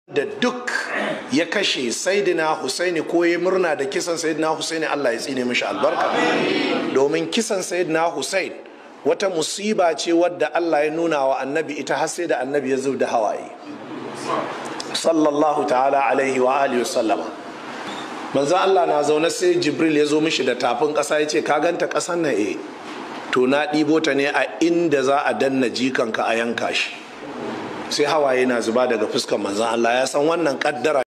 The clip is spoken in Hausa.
da duk ya kashe saidina husaini ko ya murna da kisan saidina husaini allah ya tsine mishi albarka domin kisan saidina husain wata musiba ce wadda allah ya nuna wa annabi ita har sai da annabi ya zub da hawaye sallallahu ta'ala alaihi wa alihi sallama manzo allah na zaune sai jibril ya zo mishi da tafin ƙasa ya ce ka ganta ƙasan na e to na ɗibo ta ne a inda za a danna jikanka a yanka shi sai hawaye na zuba daga fuskar manzon allah ya san wannan ƙaddara